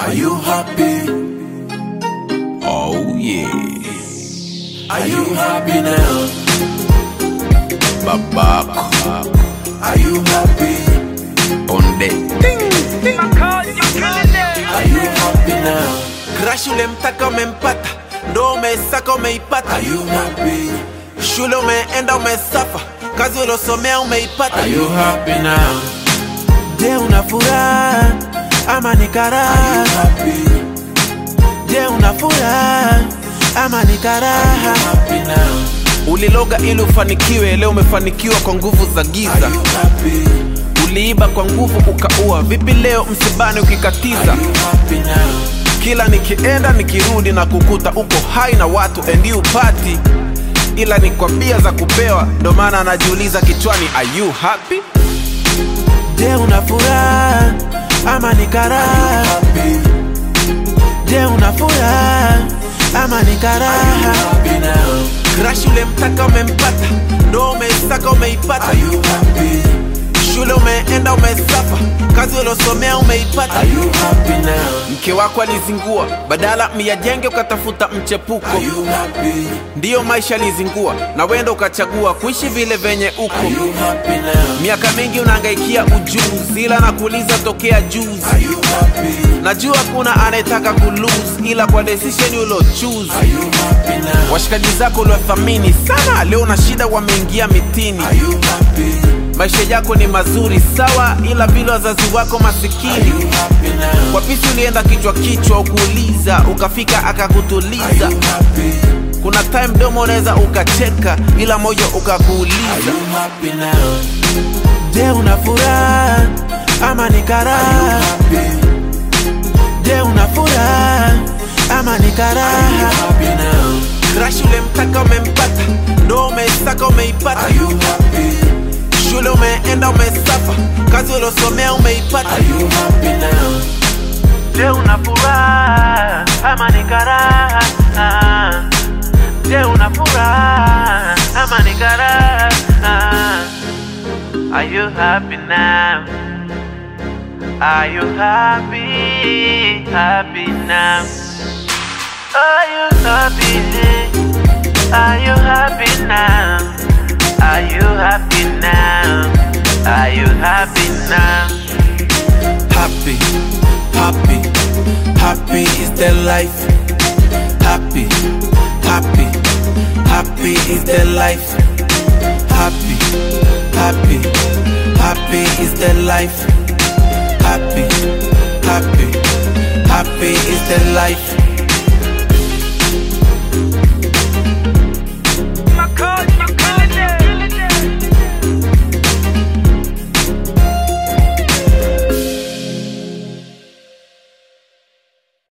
Are you happy? Oh yeah. Are you happy now? Babako. Are you happy? Ponde. Are you happy now? Crash ulemtaka umempata, ndo umesaka umeipata. Are you happy? Shule umeenda umesafa, kazi ulosomea umeipata. Are you happy now? Je, una furaha ama ni Are karaha? you happy? Je, una furaha ama ni karaha? Happy now? Uliloga ili ufanikiwe, leo umefanikiwa kwa nguvu za Are giza. you happy? Uliiba kwa nguvu ukaua, vipi leo msibani ukikatiza? Are you happy now? Kila nikienda nikirudi na kukuta uko hai na watu and you party, ila ni kwa bia za kupewa, ndo maana anajiuliza kichwani, are you happy? Je, una furaha ama ni karaha? Happy? Je, una furaha ama ni karaha? Happy now? Crash ulemtaka umempata, ndo umesaka umeipata. Are you happy? Shule umeenda umesafa, kazi ulosomea umeipata. Are you happy now? Mke wako alizingua, badala myajenge ukatafuta mchepuko. Are you happy? Ndiyo maisha alizingua, na wenda ukachagua kuishi vile venye uko. Are you happy now? Miaka mingi unahangaikia ujuzi, ila nakuuliza tokea juzi. Are you happy? Najua kuna anayetaka kulose, ila kwa decision ulo choose. Are you happy now? Washikaji zako uliwathamini sana, leo na shida wameingia mitini. Are you happy? Maisha yako ni mazuri sawa, ila vile wazazi wako Are masikini. you happy now? Kwa pisi ulienda kichwa kichwa, ukuuliza ukafika Are akakutuliza. you happy? Kuna time domo unaweza ukacheka, ila moyo Are ukakuuliza. you happy now? Je, una furaha ama ni karaha? Happy? Je, una furaha ama ni karaha? Happy now? Crash ulemtaka umempata, ndo umesaka umeipata. Are you happy? Shule umeenda umesafa, kazi ulosomea umeipata. Are you happy now? Je, una furaha ama ni karaha? Je, una furaha ama ni karaha? Are you happy now? Are you happy? Happy now? Are you happy? Are you happy now? Are you happy now? Are you happy now? Happy, happy, happy is the life. Happy, happy, happy is the life. Happy, happy, happy is the life. Happy, happy, happy is the life.